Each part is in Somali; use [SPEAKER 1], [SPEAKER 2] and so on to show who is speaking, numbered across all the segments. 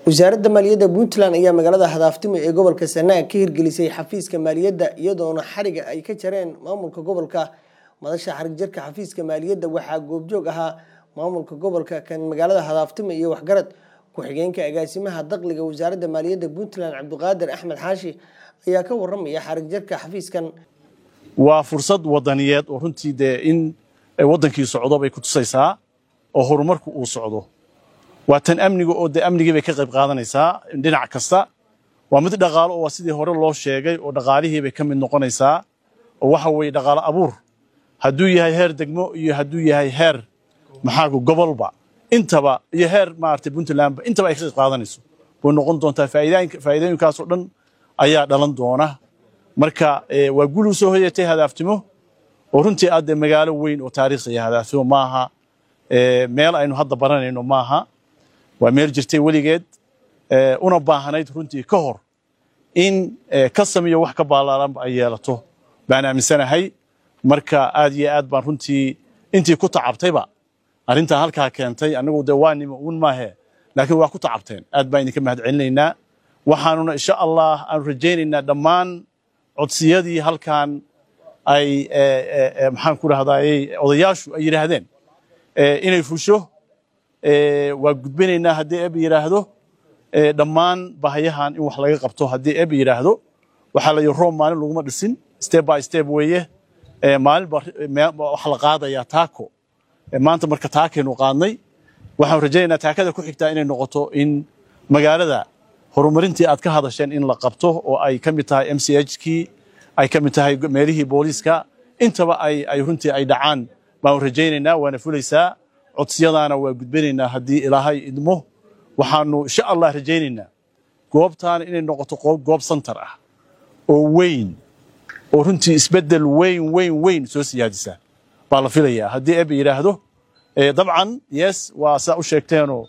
[SPEAKER 1] wasaaradda maaliyadda puntland ayaa magaalada hadaaftimo ee gobolka sanaag ka hirgelisay xafiiska maaliyadda iyadoona xariga ay ka jareen maamulka gobolka madasha xarig jarka xafiiska maaliyadda waxaa goobjoog ahaa maamulka gobolka kan magaalada hadaaftimo iyo waxgarad ku-xigeenka agaasimaha daqliga wasaaradda maaliyadda puntland cabdiqaadir axmed xaashi ayaa ka waramaya xarig jarka xafiiskan
[SPEAKER 2] waa fursad wadaniyeed oo runtii dee in waddankii socdo bay ku tusaysaa oo horumarku uu socdo waa tan amniga oo dee amnigii bay ka qayb qaadanaysaa dhinac kasta waa mid dhaqaalo oo waa sidii hore loo sheegay oo dhaqaalihii bay ka mid noqonaysaa oo waxa weeye dhaqaalo abuur hadduu yahay heer degmo iyo hadduu yahay heer maxaaku gobolba intaba iyo heer maaragtay puntlandba intaba ay ka qayb qaadanayso way noqon doontaa faa'iidooyinkaasoo dhan ayaa dhalan doona marka waa gul u soo hoyatay hadaaftimo oo runtii aad dee magaalo weyn oo taariikhiya hadaaftimo maaha meel aynu hadda baranayno maaha waa meel jirtay weligeed una baahanayd runtii ka hor in kasam iyo wax ka baalaalanba ay yeelato baan aaminsanahay marka aad iyo aad baan runtii intii ku tacabtayba arrintaa halkaa keentay anagu dee waa nimo un maahe laakiin waa ku tacabteen aad baan idinka mahad celinaynaa waxaanuna insha allah aanu rajaynaynaa dhammaan codsiyadii halkan ay maxaan ku rahdaayey odayaashu ay yidhaahdeen inay fusho waa gudbinaynaa haddii eb yidhaahdo dhammaan bahayahan in wax laga qabto haddii eb yidhaahdo waxaa la yidhi roob maalin laguma dhisin step by step weeye maalinba waxa la qaadayaa taako maanta marka taakaynu qaadnay waxaan rajaynaynaa taakada ku xigtaa inay noqoto in magaalada horumarintii aad ka hadasheen in la qabto oo ay ka mid tahay m c h kii ay ka mid tahay meelihii booliiska intaba ay runtii ay dhacaan baan rajaynaynaa waana fulaysaa codsiyadaana waa gudbinaynaa haddii ilaahay idmo waxaanu insha allah rajaynaynaa goobtaana inay noqoto goob santar ah oo weyn oo runtii isbeddel weyn weyn weyn soo siyaadisa baa la filayaa haddii eb yidhaahdo dabcan yes waa saa u sheegteenoo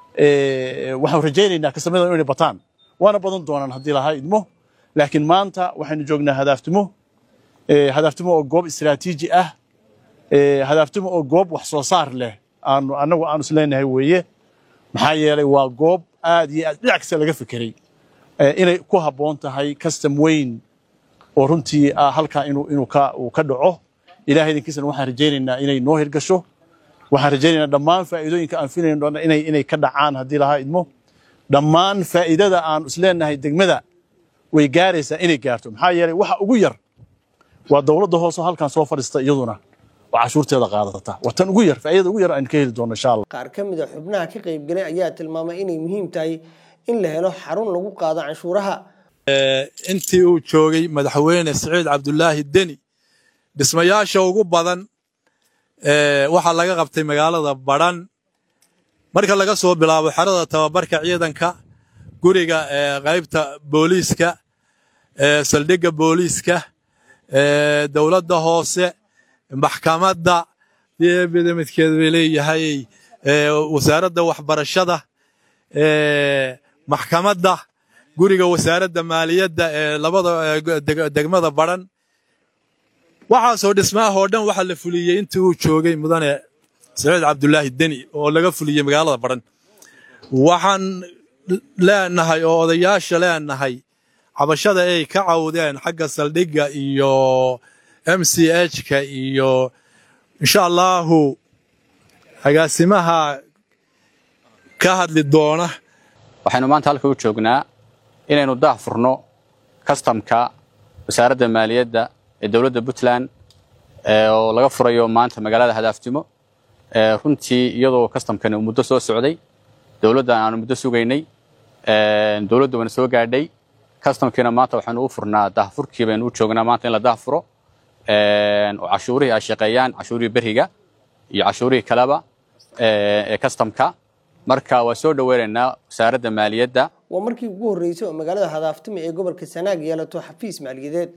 [SPEAKER 2] waxaan rajaynaynaa kastamada inay bataan waana badan doonaan haddii lahaa idmo laakiin maanta waxaynu joognaa hadaaftimo hadaaftimo oo goob istiraatiiji ah hadaaftimo oo goob wax soo saar leh aanu annagu aanu isleenahay weeye maxaa yeelay waa goob aad iyo aad dhinac kasta laga fekeray inay ku habboon tahay custom weyn oo runtii halkaa inuu ka dhaco ilahay idinkiisana waxaan rajaynaynaa inay noo hirgasho waxaan rajaynaynaa dhammaan faa'iidooyinka aan filayno dhan inay ka dhacaan haddii lahaa idmo dhammaan faa'iidada aanu isleenahay degmada way gaaraysaa inay gaarto maxaa yeelay waxa ugu yar waa dowladda hoose halkan soo fadhiista iyaduna oo cashuurteeda qaadata waa tan ugu yar faa'iidada ugu yar aynu ka heli doono insha allah
[SPEAKER 1] qaar ka mid a xubnaha ka qaybgalay ayaa tilmaamay inay muhiim tahay in la helo xarun lagu qaado canshuuraha
[SPEAKER 3] intii uu joogay madaxweyne siciid cabdulaahi deni dhismayaasha ugu badan waxaa laga qabtay magaalada badhan marka laga soo bilaabo xerada tababarka ciidanka guriga qaybta booliiska saldhigga booliiska dowladda hoose maxkamadda dibida midkeed bay leeyahay wasaaradda waxbarashada maxkamadda guriga wasaaradda maaliyadda ee labada degmada badhan waxaasoo dhismaahoo dhan waxaa la fuliyey intii uu joogay mudane saciid cabdulaahi deni oo laga fuliyey magaalada badhan waxaan leenahay oo odayaasha leenahay cabashada ay ka cawdeen xagga saldhigga iyo m c h-ka iyo insha allaahu agaasimaha ka hadli doona
[SPEAKER 4] waxaynu maanta halka u joognaa inaynu daah furno kastamka wasaaradda maaliyadda ee dowladda puntland oo laga furayo maanta magaalada hadaaftimo runtii iyadoo kastamkani uu muddo soo socday dowladdan aanu muddo sugaynay dowladdu wana soo gaadhay kastamkiina maanta waxaynu u furnaa daahfurkii baynu u joognaa maanta in la daahfuro oo cashuurihii ay shaqeeyaan cashuurihii beriga iyo cashuurihii kaleba ee kastamka marka waa soo dhoweynaynaa wasaaradda maaliyadda
[SPEAKER 1] waa markii ugu horreysay oo magaalada hadaaftimo ee gobolka sanaag yeelato xafiis maaliyadeed